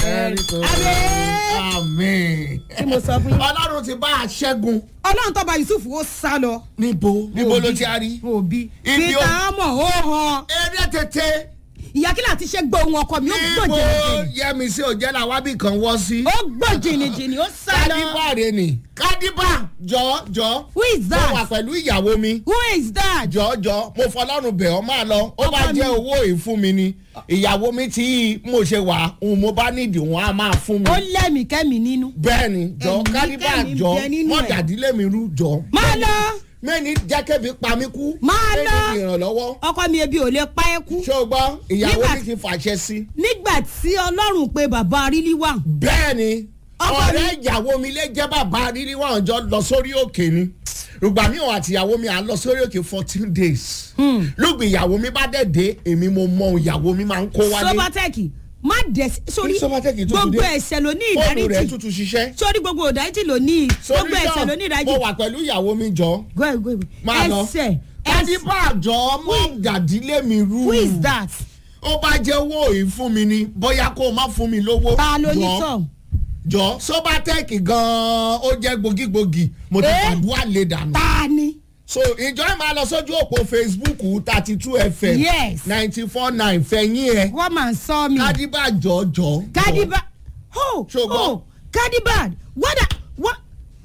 jẹ́rìí tó Àmín. àmín. tí mo sọ fún yín. ọlọ́run ti bá a ṣẹ́gun ọlọ́run tó bá yusuf ó sá lọ. níbo níbo ló ti a rí. òbí Ibi ó- peter amọ̀ ó hàn. eré tètè ìyá kí láti ṣe gbọ́ ohun ọkọ mi ó gbọ́ níbo jìnnìjìnnì. yẹmi sí òjẹ́ la wábì kan wọ́ sí. ó gbọ́ jìnnìjìnnì ó sá lọ. kádìbà rè ni kádìbà jọ jọ who is mo wà that? pẹ̀lú ìyàwó mi who is that? jọ jọ mo fọlọ́run bẹ̀ ọ́ máa lọ ó bá Ọkọ mi. jẹ́ owó ìfún mi ni ìyàwó mi tí mo ṣe wà òun mo bá nídìí òun á máa fún mi. ó lẹ́mìí kẹ́mi nínú. bẹ́ẹ̀ni jọ Ẹ̀mí kádìbà kẹ́mi jọ bẹ nínú ẹ̀. mọ̀jàdílé mi rú jọ. máa lọ mẹ́ni jákèbí pa mí kú. Máa lọ. mẹ́ni ìrànlọ́wọ́. ọkọ mi ebi ò lè pa ẹ́ kú. ṣé o gbọ́ ìyàwó Nígbà- mi ti fàṣẹ sí. nígbà tí ọlọ́run pe bàbá arílí wà. bẹ́ẹ̀ni Ọkọ ọ̀rẹ́ ìyàwó mi lè jẹ́ bàbá rírí wọn jọ lọ sórí òkè ni rògbà mi ò àti ìyàwó mi à ń lọ sórí òkè fourteen days. lùgbì ìyàwó mi bá dẹ̀ dé èmi mo mọ ìyàwó mi máa ń kó wálé. sobatẹ́ẹ̀kì má dẹ̀ sí- sórí Sobatech tó ti gbogbo dé. ẹ̀ṣẹ̀ ló ní fóònù rẹ̀ ìdáríjì tuntun ṣiṣẹ́. sórí gbogbo ìdáríjì ló ní sórí gbogbo ẹ̀ṣẹ̀ ló ní náà ìdáríjì. mo wà pẹ̀lú ìyàwó mi jọ. go ahead go ahead máa lọ. ẹ̀ṣẹ̀ ẹ̀ṣẹ̀ kádìbà jọ mọ jàdílé mi rú. who is that? ó bá jẹ́ owó yìí fún mi ni bóyá kó o má fún mi lówó. ta ló ní Jọ̀ọ́, sọ. jọ sobatec gan-an ó jẹ́ gbòógì-gbòógì mo ti Eh? fàdúrà lè dànù. ta ni. so ìjọ ẹ̀ máa lọ sójú òpó facebook thirty two fm Yes. ninety four nine fẹ̀yìn ẹ̀ wọ́n máa ń sọ mi. kádìbà jọjọ. kadiba oh Ṣùgbọ́n- oh kadiba wada what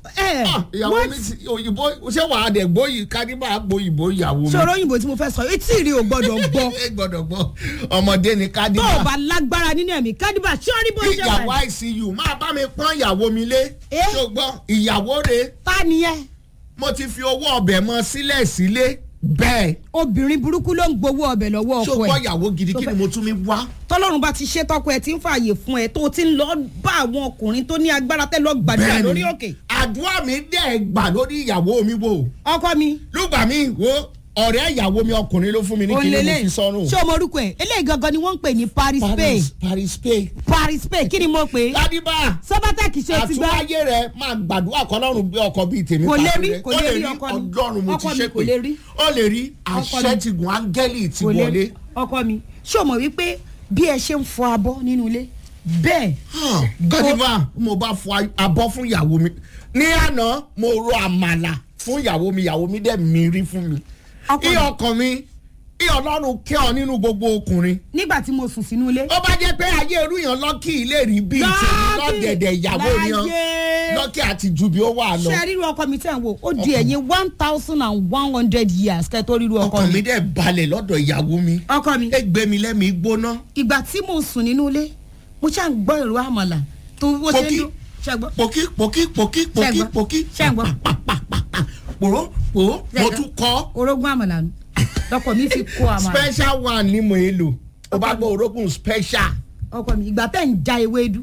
ẹ ìyàwó what mi ti òyìnbó ṣé wàá dẹ̀ gbóyè kádìbà gbóyìnbó ìyàwó mi. sọ̀rọ̀ òyìnbó tí mo fẹ́ sọ etí rí o gbọ́dọ̀ gbọ́ ẹ gbọ́dọ̀ gbọ́ ọmọdé ni tó o kádìbà. bá lágbára nínú ẹ̀mí kadiba sọ́ọ́rí bó ṣe ìyàwó wà icu máa bá mi pọ́n ìyàwó mi lé. Eh? ṣùgbọ́n ìyàwó rẹ̀ ta nìyẹn mo ti fi owó ọbẹ̀ mọ sílẹ̀ sílé bẹ́ẹ̀. obìnrin burúkú ló ń gbowó ọbẹ̀ lọ́wọ́ ṣó ọkọ gbọ́ ẹ̀ ìyàwó gidi kí ni mo tún mi wá. tọ́lọ́run bá ti ṣe tọkọ ẹ̀ tí ń fààyè fún ẹ tó o ti ń lọ bá àwọn ọkùnrin tó ní agbára tẹ́ lọ gbàdúrà lórí òkè àdúrà mi dẹ̀ gbà lórí ìyàwó mi wò. ọkọ mi lùgbà mi wo ọ̀rẹ́ ìyàwó mi ọkùnrin ló fún mi ní kí ni mo òǹlẹ̀lẹ̀ fi sọ́run. ṣé o mọ orúkọ ẹ̀ eléyìí gangan ni wọ́n ń pè ní paris pay paris paris pay. paris pay kí ni mo pè é ládìbà sọ́bátẹ́kì ṣe ti gbá àtúwáyé rẹ máa gbàdúrà kọlọ́run gbé ọkọ bíi tèmi Kò lè pàṣẹ rí, rẹ. kò Ó lè rí ọkọ mi. ọlọ́run mo ti Ọkọ mi ṣe kò lè rí. ó lè rí Ọkọ àṣẹ mi. ti gùn áńgẹ́lì ti kò lè wọlé. ọkọ mi ṣé o mọ̀ wípé bí ẹ ṣe ń fọ abọ́ nínú ilé bẹ́ẹ̀ gọ́dìbà mo bá fọ abọ́ fún ìyàwó mi ní àná mo ro àmàlà fún ìyàwó mi ìyàwó mi dẹ̀ mi rí fún mi. Ọkọ mi. iye ọkàn mi iye ọlọ́run kẹ́ ọ nínú gbogbo ọkùnrin. nígbà tí mo sùn sínú ilé. ó bá jẹ́ pé ayé irú yẹn lọ́kì ilé rí bíi tèmi lọ́gẹ̀dẹ̀ ìyàwó yan láyé. lọ́kì àti ju bí ó wà lọ. ṣé ríru ọkọ mi tẹ̀ ń wò ó di ẹ̀yìn one thousand and one hundred years kẹ́ tó ríru ọkọ ọkàn mi mi. dẹ̀ balẹ̀ lọ́dọ̀ ìyàwó mi. ọkọ mi ẹ gbé mi lẹ́mìí gbóná. ìgbà tí mo sùn nínú ilé mo ṣáà ń gbọ́ ìró àmàlà tó bó ṣe ń Pòkí. dún ṣẹ́gbọ́. pòkí pòkí pòkí pòkí Ṣẹ́gbọ́. pòkí. Ṣẹ́gbọ́. pàpàpàpà pòró pòró mo Ṣẹ́gbọ́. tún kọ́. orógún àmàlà nù lọkọ mi fi kó àmàlà special one ni mo yẹ lò o bá gbọ́ orógùn special. ọkọ mi ìgbà tẹ̀ ń ja ewédú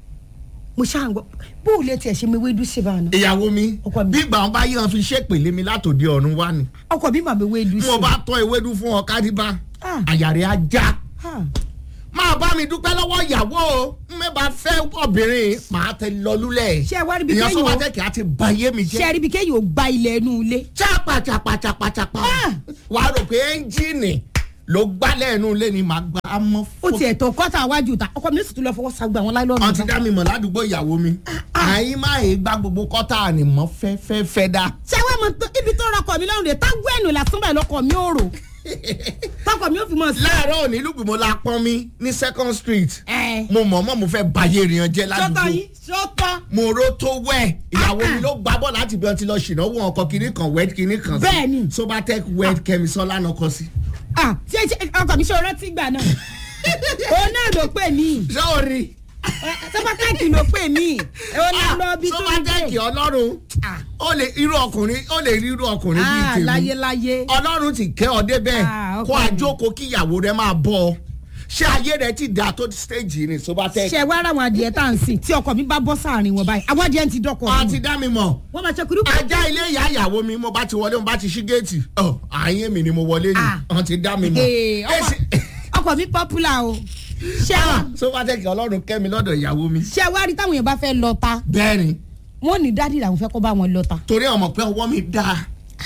mo ṣáà ń gbọ́ bó o lè tiẹ̀ ṣe mi ewédú sí báyìí ìyàwó mi Ọkọ mi. bí ìgbà wọn bá yí wọn fi ṣépèlé mi látòdì ọ̀run wá ni. ọkọ mi màmí ewédú sí mo bá tọ́ ewédú fún ọ kádìbá Ah. àyàrá ajá. Ah. máa bá mi dúpẹ́ lọ́wọ́ ìyàwó o mi bá fẹ́ obìnrin màá tẹ lọlúlẹ̀. Ṣé ẹ wá rí bí ìyẹn kéèyàn o- sọ́wọ́tẹ́kì á ti ba yé mi ṣe jẹ́. rí bí kéèyàn ò gba ilẹ̀ inú ilé chapa chapa chapa chapa. Ah. wà á rò pé ẹ́ńjìnì ló gbálẹ̀ ẹnu ilé ni màá gbá á mọ́ ó fún. tiẹ̀ tó kọ́tà wájú ta ọkọ mi sì tún lọ fọwọ́ sagbó àwọn láìlọ́ọ̀nù wọ́n ti dá mi mọ̀ ládùúgbò ìyàwó mi. àyín máa yé gbá gbogbo kọ́tà ni mọ́ fẹ́ fẹ́ fẹ́ dá. ṣé wàá mọ tó- ibi tó rọkọ mi lọ́rùn rẹ̀ tágbó ẹ̀nù lásán báyìí lọkọ mi ò rò tọkọ mi ò fi mọ̀ sí. láàárọ̀ òní lùgbìmọ̀ la pọ́n mi ní second street. ẹ mo mọ̀ mọ́ mo fẹ́ bayé èèyàn jẹ́ sọ́tọ̀ ládùúgbò. yín sọ́tọ̀ mo ro tó wẹ̀ ìyàwó Ah, mi ah. ló gbá bọ́ láti bí wọn ti lọ ṣìnáwó ọkọ̀ kìíní kan wed kìíní kan sí. Bẹ́ẹ̀ni. sobatec wed kẹmisọ́lá náà kọ sí. ah ṣé ṣé ọkọ mi ṣe rántí gbà náà òun náà ló pè mí sọ́ọ̀rì sọ́pàtàkì ló pè mí òun náà lọ bí tó ń sobatec dé ọlọ́run Ah. ó lè irú ọkùnrin ó lè rí irú ọkùnrin bíi ah tèmi láyé láyé ọlọ́run ti kẹ́ ọ débẹ̀ Ah, kó ọkọ mi. àjókòó kí ìyàwó rẹ máa bọ̀ ọ ṣé ayé rẹ ti dà tó stage ní sobatec. ṣe wá ara àwọn adìẹ tá à ń sìn tí ọkọ mi bá bọ́ sáàrin wọn báyìí àwọn adìẹ ń ti dọ́kọ̀ a mi ti dá mi mọ̀ wọ́n máa ṣe kúrú ajá ilé ìyá ìyàwó mi mo bá ti wọlé mo bá ti ṣí géètì ọ àyè mi ni mo wọlé ni Ah. wọn ti dá mi mọ̀. Ee, ọkọ- Èsì- ọkọ mi popular o ṣé Ah, wá sobatec ọlọ́run kẹ́mi lọ́dọ̀ ìyàwó mi. ṣé wá rí táwọn èèyàn bá fẹ́ lọ ta bẹ́ẹ̀ni wọ́n ní dádì làwọn fẹ́ kó bá wọn lọ ta torí ọmọ pé ọwọ́ mi dáa.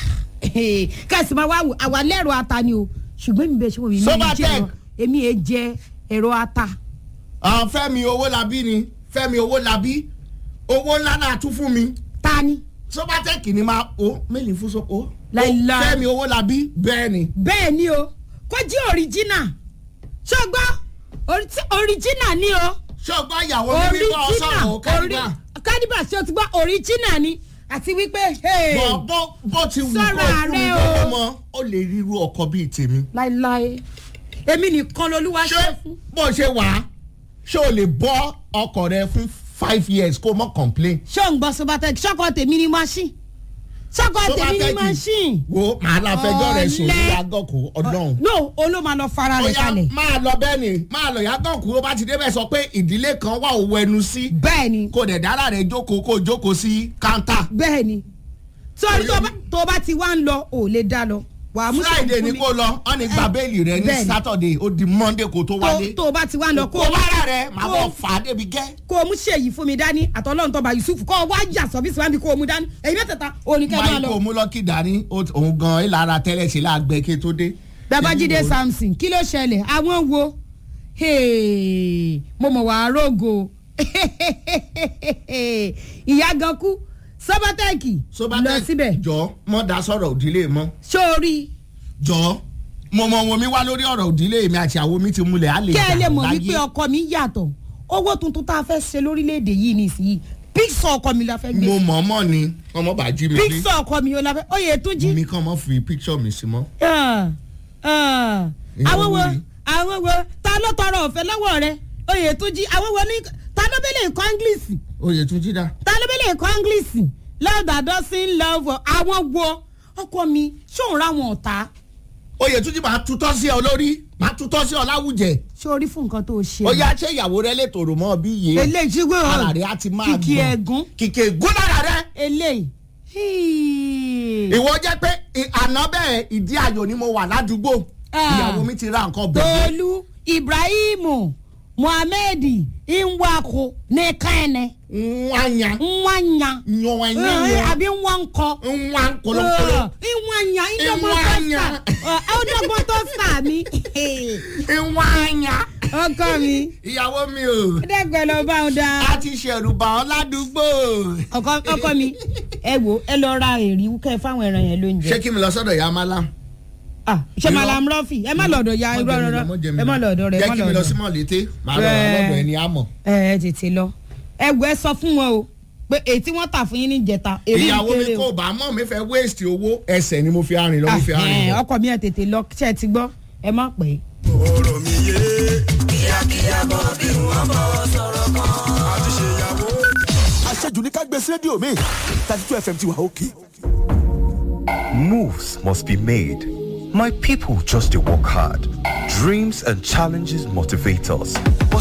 kẹsì máa wá wò àwa lẹ́rọ ata ni o ṣùgbọ́n mi bẹ ṣe wọ́n mi Sobatec. jẹ́ ẹ̀rọ èmi ẹ̀ jẹ́ ẹ̀rọ ata Ah, fẹ́mi owó labí ni fẹ́mi owó labí owó ńlá náà tún fún mi ta ni. sobatec ni máa o mélòó fún so o Láíláí. fẹ́mi owó labí bẹ́ẹ̀ ni bẹ́ẹ̀ ni o kó jí òrìjínà ṣọgbọ́n òrìjínà ni o ṣọgbọ́n ìyàwó mi bí bọ́ sọ̀rọ̀ o kárìbà kádìbà ṣé o ti gbọ́ òrìjínà ni àti wípé hey, bọ́ bọ́ bó ti wù kó Sọ́ra fún mi rẹ o. lọ́wọ́ mọ́ ó lè ríru ọkọ bíi tèmi láéláé èmi nìkan lolúwa ṣé ṣe fún. bó ṣe wà á ṣé o lè bọ́ ọkọ rẹ fún five years kó mọ́ complain ṣé ò ń gbọ́ sobatec ṣọ́kọ tèmi ni machine ṣọ́kọ tèmi ni machine. wo màá la fẹjọ́ rẹ sùn ní Ọ̀lẹ. agọ́kù ọdún. no olóò máa lọ fara ó rẹ̀ yá kalẹ̀. máa lọ bẹ́ẹ̀ ni máa lọ yàgànkù ó bá ti débẹ̀ sọ pé ìdílé kan wà ó wẹnu sí bẹ́ẹ̀ ni kò dẹ̀ dára rẹ̀ jókòó kó jókòó sí káńtà. bẹ́ẹ̀ ni sọ́ọ́rí tó bá- tó bá ti wá ń lọ ò lè dá lọ wà á mú sọ̀rọ̀ friday fún ni mi. kó lọ wọn ni gba béèlì rẹ ní Bẹ́ẹ̀ ni. saturday ó di monday kó tó tó wálé. tó bá ti wá ń lọ kó kó bára rẹ màá kó- bọ̀ fà á débi gẹ́. kó o mú ṣèyí fún mi dání àtọ́lọ́run tọ́ba yusuf kó o wá yà sọ́bí síwájú kó o mú dání èyí mẹ́tẹ̀ẹ̀ta oníkẹ́ máa máa lọ. kó mú lọ́kì dání ó- òun gan ìlara tẹ́lẹ̀ ṣe láàgbẹ́ kí tó dé. babájídé Èmi wò- samson kí ló ṣẹlẹ̀ àwọn wo Hey, mo mọ̀ wá rógo ìyá gan kú sọ́bátẹ́ẹ̀kì Sobatec, lọ síbẹ̀ jọ mọ da sọ̀rọ̀ òdílé mọ́ sórí jọ mo mọ wọn mi wá lórí ọ̀rọ̀ òdílé mi àti àwọn mi ti múlẹ̀ á lè kẹ́ ẹ lè mọ̀ láyé. wípé ọkọ mi yàtọ̀ owó tuntun tá a fẹ́ ṣe lórílẹ̀‐èdè yìí nísìnyí píksọ̀ ọkọ mi la fẹ́ gbé mo mọ̀ mọ́ ni ọmọ bá jí mi rí píksọ̀ ọkọ mi ò la fẹ́ oyè tún jí. mi kàn mọ́ fi picture mi sí mọ́. Ah, ah. Ìyá àwọn wo wo ni? àwọn wo ta ló tọrọ ọ̀fẹ́ lọ́wọ́ rẹ oyè tún jí àwọn wo ní ta ló bẹ́lẹ̀ kọ́ english oyè tún jí dá. ta ló bẹ́lẹ̀ kọ́ english love that doesn't love àwọn wo ọkọ mi ṣóun ráwọn ọ̀tá oyè tún jí máa tutọ́ sí ọ lórí máa tutọ́ sí ọ láwùjẹ. sórí fún nǹkan tó ṣe. ó yá ṣé ìyàwó rẹ lè tòrò mọ́ bí yé. eléyìí ṣígbó ara rẹ á ti máa kìkì gbọ̀n. ẹ̀gún kìkì ègún lára rẹ. eléyìí. Híì. ìwọ jẹ́ pé ì- àná bẹ́ẹ̀ ìdí ayò ni mo wà ládùúgbò. Ah. ìyàwó mi ti ra nǹkan bẹ̀rẹ̀. tolu ibrahimu muhammed nwako ní kẹ́ẹ̀nẹ́ nwanya nwanya nyọ̀wẹ̀nyẹ̀ Eh, yọ àbí nwankọ. nwa nkolokolo ìwọ̀nyà ìdọ́gbọ́n tó Ìwọ̀nyà. sà ọdọ́gbọ́n tó sà mí. nwanya. ọkọ mi ìyàwó mi o dẹ́gbẹ́ lọ bá wọn da. a ti ṣẹ̀rù bà ọ́ ládùúgbò. ọkọ ọkọ mi ẹ wo ẹ lọ ra èrì kẹ fáwọn ẹran yẹn lóúnjẹ. ṣé kí mi lọ sọ́dọ̀ ìyá mala. Ah, ṣé Irọ́. malam rọfì ẹ má lọ́dọ̀ ya irọ́ rọrọ ẹ má lọ́dọ̀ rẹ ẹ jẹ́ má kí mi lọ sí lọ́dọ̀. mọ̀lété màá lọ Ẹ. lọ́dọ̀ ẹni àmọ̀. ẹ ẹ tètè lọ ẹ wo ẹ sọ fún wọn o pé èyí tí wọ́n tà fún yín ní ìjẹta èrè ìyàwó mi ìkéré kò o. bá mọ̀ mi fẹ́ waste owó ẹsẹ̀ ni mo fi arìn lọ mo fi arìn Ah, lọ. ẹ, ọkọ mi ẹ tètè lọ ṣe ẹ ti gbọ́ ẹ má pẹ́. ọ̀rọ̀ mi yé. kíákíá bọ̀ bí wọ́n bọ̀ sọ̀rọ̀ kan. àti ṣèyàwó. àṣejù ní ká gbé sí rédíò mi thirty two fm ti wà òkè. Moves must be made. My people just to work hard. Dreams and challenges motivate us. But